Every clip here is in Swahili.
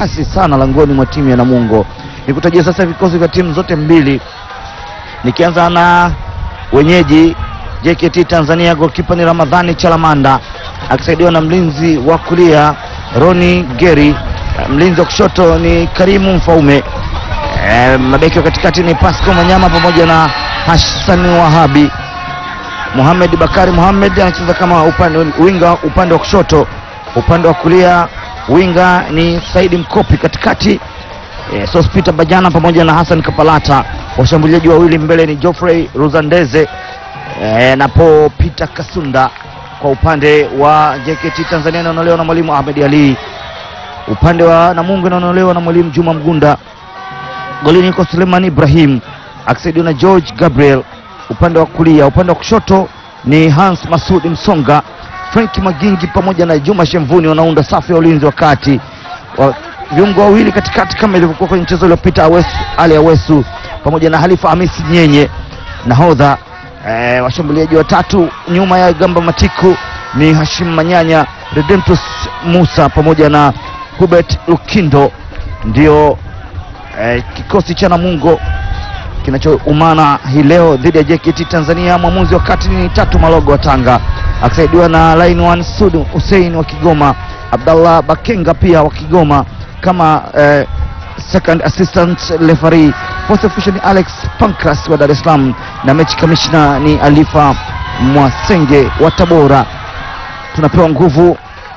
kasi sana langoni mwa timu ya Namungo. Nikutajia sasa vikosi vya timu zote mbili, nikianza na wenyeji JKT Tanzania. Golkipa ni Ramadhani Chalamanda akisaidiwa na mlinzi wa kulia Roni Geri, mlinzi wa kushoto ni Karimu Mfaume. E, mabeki wa katikati ni Pasco Manyama pamoja na Hassan Wahabi. Mohamed Bakari Mohamed anacheza kama upande winga upande wa kushoto, upande wa kulia winga ni Saidi Mkopi, katikati e, Sospita Bajana pamoja na Hassan Kapalata. Washambuliaji wawili mbele ni Geoffrey Ruzandeze e, napo Peter Kasunda. Kwa upande wa JKT Tanzania inaonolewa na mwalimu Ahmed Ali, upande wa Namungo inaonolewa na mwalimu Juma Mgunda. Golini yuko Suleiman Ibrahim akisaidiwa na George Gabriel upande wa kulia. Upande wa kushoto ni Hans Masudi Msonga, Frank Magingi pamoja na Juma Shemvuni wanaunda safu ya ulinzi wa kati wa viungo wawili katikati, kama ilivyokuwa kwenye mchezo uliopita, Awesu Ali Awesu pamoja na Halifa Hamisi Nyenye nahodha. E, washambuliaji watatu nyuma ya Gamba Matiku ni Hashim Manyanya, Redemptus Musa pamoja na Hubert Lukindo, ndio e, kikosi cha Namungo kinachoumana hii leo dhidi ya JKT Tanzania. Mwamuzi wa kati ni Tatu Malogo wa Tanga akisaidiwa na line one Sud Hussein wa Kigoma, Abdallah Bakenga pia wa Kigoma kama eh, second assistant referee. Fourth official ni Alex Pancras wa Dar es Salaam na mechi commissioner ni Alifa Mwasenge wa Tabora. Tunapewa nguvu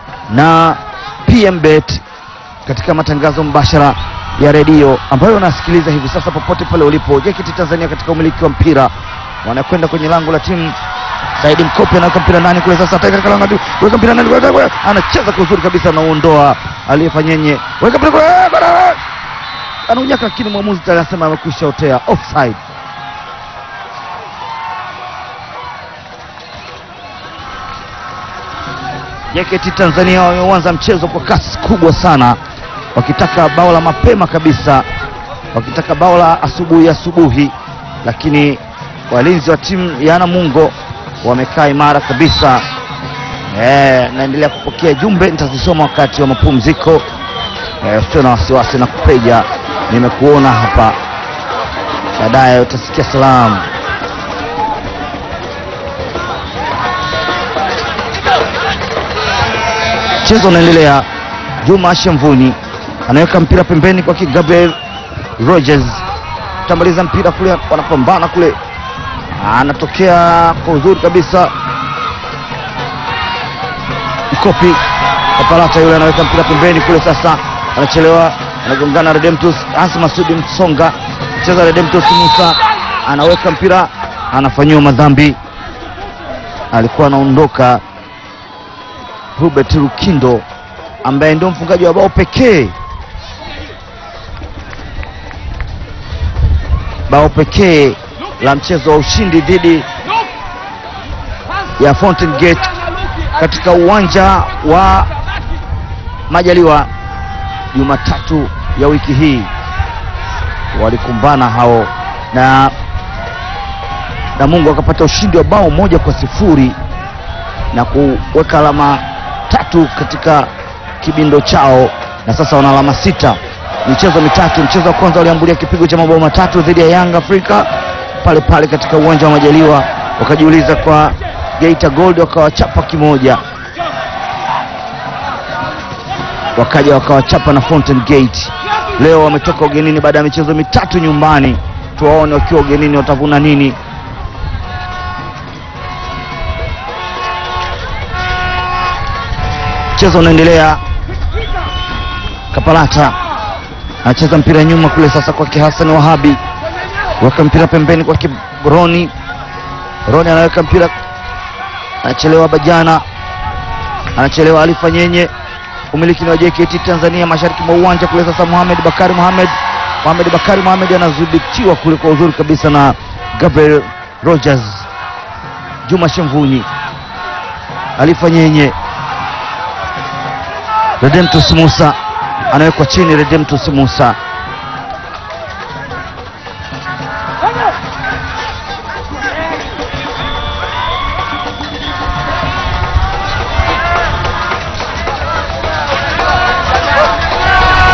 na PMBet katika matangazo mbashara ya redio ambayo unasikiliza hivi sasa popote pale ulipo. JKT Tanzania katika umiliki wa mpira wanakwenda kwenye lango la timu. Saidi Mkopi anaweka mpira ndani kule, sasa ataweka katika lango, weka mpira ndani, weka kule, anacheza kwa uzuri kabisa, anaondoa aliyefanyenye, weka mpira kule, bara anaunyaka, lakini mwamuzi tayari anasema amekwisha otea offside. JKT Tanzania wameanza mchezo kwa kasi kubwa sana wakitaka bao la mapema kabisa, wakitaka bao la asubuhi asubuhi, lakini walinzi wa timu ya Namungo wamekaa imara kabisa. E, naendelea kupokea jumbe, nitazisoma wakati wa mapumziko. E, usio na wasiwasi na kupeja, nimekuona hapa, baadaye utasikia salamu. Mchezo unaendelea. Juma Shemvuni anaweka mpira pembeni kwa Gabriel Rogers, tambaliza mpira kule, wanapambana kule, anatokea kwa uzuri kabisa. Mkopi Kapalata yule anaweka mpira pembeni kule, sasa anachelewa, anagongana Redemptus Hasa Masudi Msonga, mcheza Redemptus Musa anaweka mpira, anafanyiwa madhambi, alikuwa anaondoka Hubert Lukindo ambaye ndio mfungaji wa bao pekee bao pekee la mchezo wa ushindi dhidi ya Fountain Gate katika uwanja wa Majaliwa Jumatatu ya wiki hii. Walikumbana hao na Namungo akapata ushindi wa bao moja kwa sifuri na kuweka alama tatu katika kibindo chao, na sasa wana alama sita michezo mitatu. Mchezo wa kwanza waliambulia kipigo cha mabao matatu dhidi ya Yanga Afrika pale pale katika uwanja wa Majaliwa, wakajiuliza kwa Geita Gold, wakawachapa kimoja, wakaja wakawachapa na Fountain Gate. Leo wametoka ugenini baada ya michezo mitatu nyumbani, tuwaone wakiwa ugenini watavuna nini. Mchezo unaendelea. Kapalata anacheza mpira nyuma kule, sasa kwake Hassan Wahabi, weka mpira pembeni kwake Roni. Roni anaweka mpira, anachelewa. Bajana anachelewa. Alifa Nyenye, umiliki ni wa JKT Tanzania, mashariki mwa uwanja kule. Sasa Mohamed Bakari Mohamed, Mohamed Bakari Mohamed anadhibitiwa kule kwa uzuri kabisa na Gabriel Rogers. Juma Shemvunyi, Alifa Nyenye, Redemptus Musa anawekwa chini. Redemptus Musa